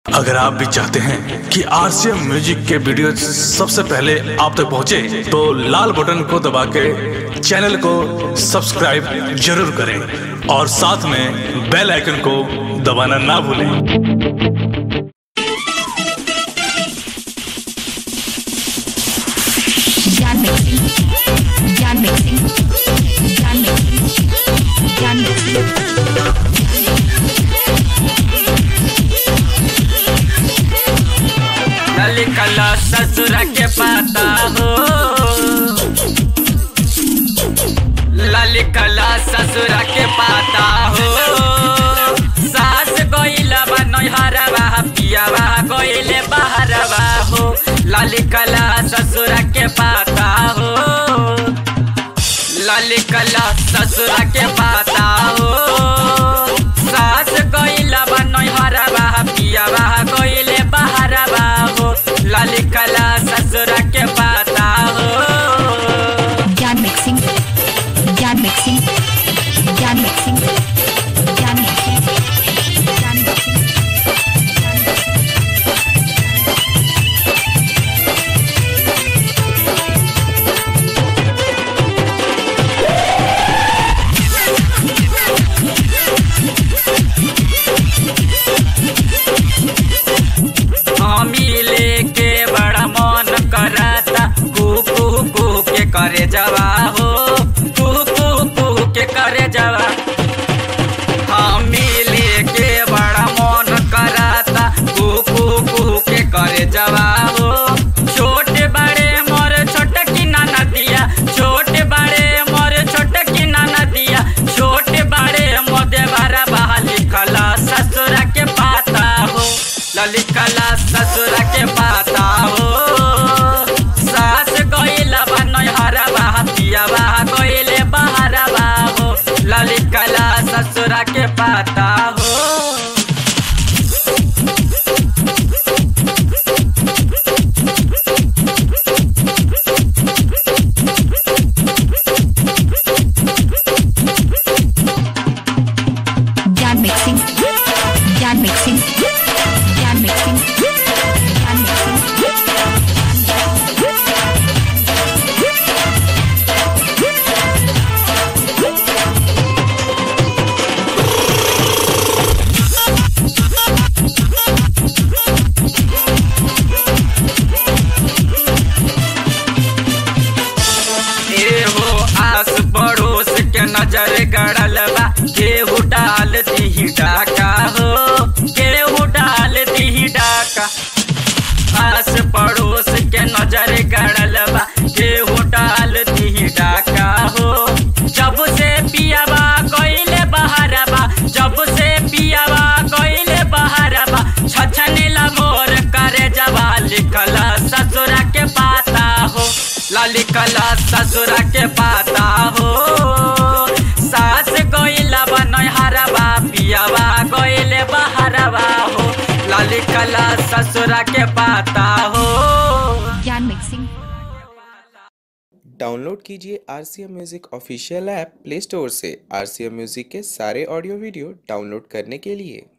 अगर आप भी चाहते हैं कि आरसीएम म्यूजिक के वीडियो सबसे पहले आप तक पहुंचे, तो लाल बटन को दबा के चैनल को सब्सक्राइब जरूर करें और साथ में बेल आइकन को दबाना ना भूलें Jan mixing. Jan mixing. Jan mixing. Jan mixing. लाली कला ससुर के पाता हो लाली कला ससुर के पाता हो सास गइला बा नैहरवा पियावा गइले बहरवा हो लाली कला ससुर के पाता हो लाली कला ससुर के पाता हो सास गइला बा नैहरवा पियावा गइले बहरवा हो लाली कला ससुर के पाता हो Jan mixing. Jan mixing. Jan mixing. Jan mixing. Jan mixing. हमी लेके बड़ा मन कराता कू कू कू के करे जवा हो कू कू कू के करे जवा हमी लेके बड़ा मन कराता कू कू कू के करे जवा हो छोटे बड़े मोर छोट की नाना दिया छोटे बड़े मोर छोट की नाना दिया छोटे बड़े मोदे बारा बहाली कला ससुर के पाता हो ललिकला ससुर के पाता हो सास गइला बा नैहरवा पियावा गइले बहरवा हो ललिकला ससुर के पाता हो Jan mixing. Jan mixing. Jan mixing. Jan mixing. एहो आस पड़ोस के नजर गड़ल बा केहू डाल दी डाका हो केहू डाल दी डाका आस पड़ोस के नजर गड़ल बा केहू डाल दी डाका हो जब से पियावा गइले बहरबा जब से पियावा गइले बहरबा छछनेला मोर करे जवा लिखला ससुरा के पाता हो लाली कला ससुरा के पाता हो सास गइला बा नैहरवा पियावा गइले बहरवा हो लाली कला ससुरा के पाता हो Jan mixing. डाउनलोड कीजिए R C M music official app play store से आर सी एम म्यूज़िक के सारे ऑडियो वीडियो डाउनलोड करने के लिए